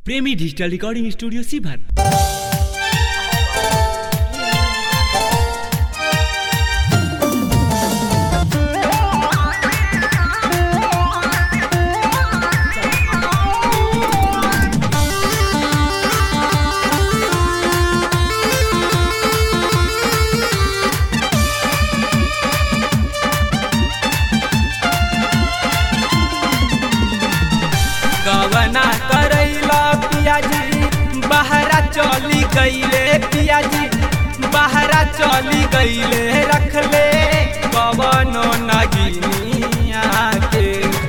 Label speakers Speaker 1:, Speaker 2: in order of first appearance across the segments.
Speaker 1: प्रेमी digital recording studio सीभर
Speaker 2: गवना करैला पियाजी बहरा चली गईले पियाजी बहरा चली गईले रखले कवनो नगिनिया के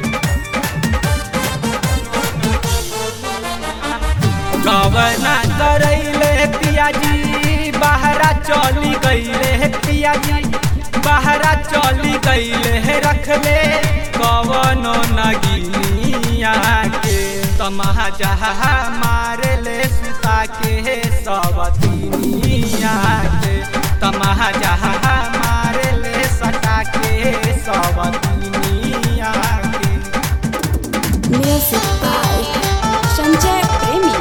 Speaker 2: गवना करैले पियाजी बहरा चली गईले पियाजी बहरा चली गईले रखले कवनो नगिनिया के तमहा जहा मारे ले सुता के सबतिनिया के तमहा जहा मारे ले सटा के सबतिनिया के
Speaker 3: Music by Sanjay Premi.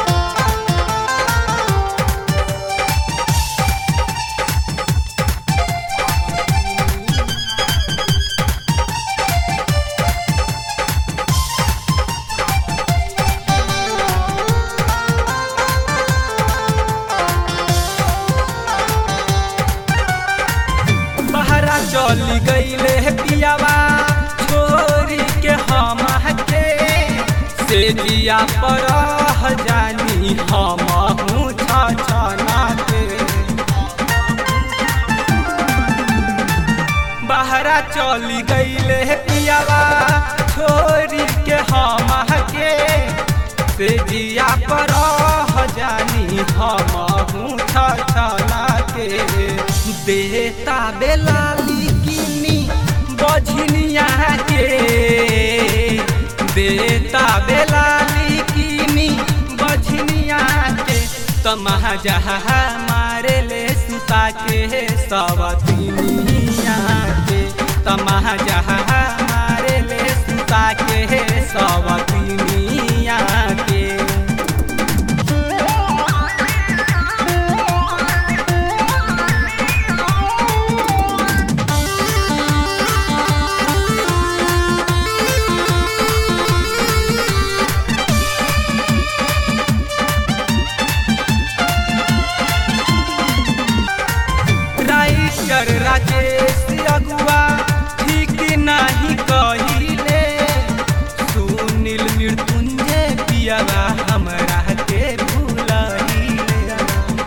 Speaker 2: बहरा चली गईले पियावा छोरी के हम के से जिया पर जानी हम हूँ छना के बहरा चली गईले पियावा छोरी के हम के से जिया पर जानी हम हूँ छना के देता बेलाली किनी बझनिया के देता बेलाली किनी बझनिया के तमहा जहा मारे ले सुता के सवतिनिया के तमहा जहा मारे ले सुता के सवतिनिया के राइटर राजेश अगुआ ठीक नहीं कहिले सुनील मृत्युंजय पियावा हमरा के भूलहिले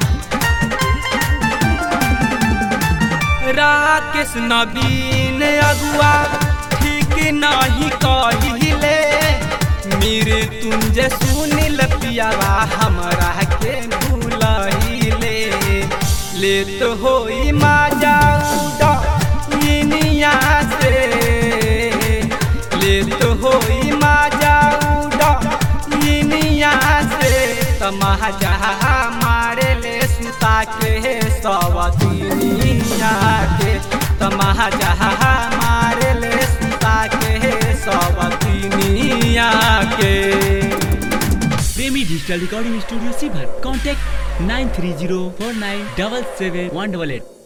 Speaker 2: राकेश नवीन अगुआ ठीक नहीं कहिले मृत्युंजय सुनील पियावा हमरा के भूलहिले ले तो होई माजा उड़ा इनिया से ले तो होई माजा उड़ा इनिया से तमहा जहा मारे ले सुता के सवतिनिया के तमहा जहा मारे ले सुता के सवतिनिया के
Speaker 1: प्रेमी डिजिटल रिकॉर्डिंग स्टूडियो सीभर contact nine three zero four nine double seven one double at